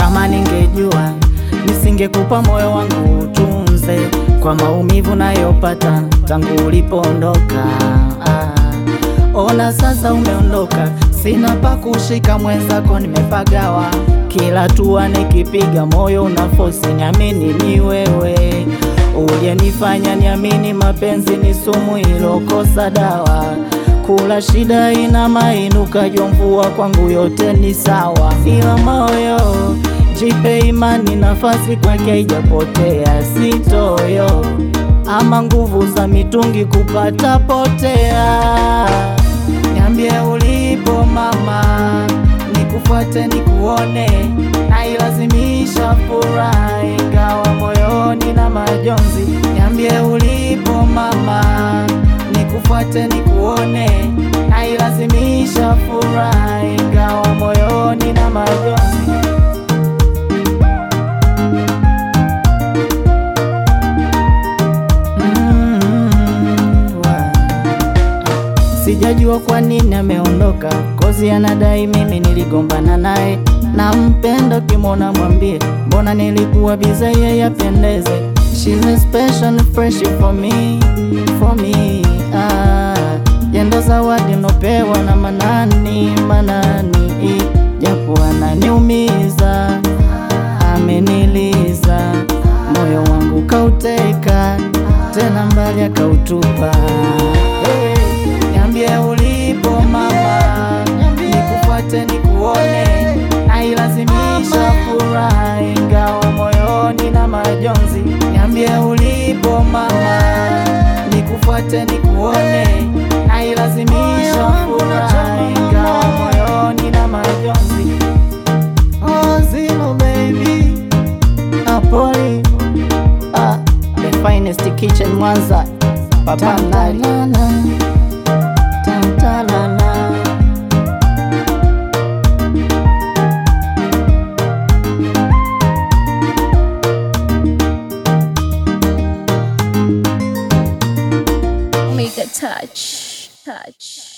Kama ningejua nisingekupa moyo wangu utunze, kwa maumivu nayopata tangu ulipoondoka. Ah, ona sasa umeondoka, sina pa kushika, mwenzako nimepagawa. Kila hatua nikipiga, moyo unafosi niamini ni wewe uliyenifanya niamini mapenzi ni sumu ilokosa dawa. Kula shida ina mainuka, jua mvua kwangu yote ni sawa, ila moyo jipe imani, nafasi kwake haijapotea, sitoyo ama nguvu za mitungi kupata potea. Niambie ulipo mama, nikufuate nikuone, nailazimisha furaha ingawa moyoni na majonzi. Niambie ulipo mama, nikufuate nikuone, nailazimisha furaha ingawa moyoni na majonzi. Mm, wa- Sijajua kwa nini ameondoka, kozi anadai mimi niligombana naye. Na mpendo kimona mwambie, mbona nilikuwa bize yeye apendeze. She's a special and fresh for me, for me ah. Yendo zawadi nopewa na manani, manani japo ananiumiza, ameniliza moyo wangu kauteka, tena mbali akautupa. Hey, niambie ulipo mama, nikufuate nikuone, nailazimisha furaha ingawa moyoni na majonzi. Niambie ulipo mama, nikufuate nikuone, nailazimisha furaha ingawa moyoni na majonzi. Oh, Zino baby, Napoli, ah, the finest kitchen Mwanza, Papa Mnari. Tantalala. Make a touch, touch.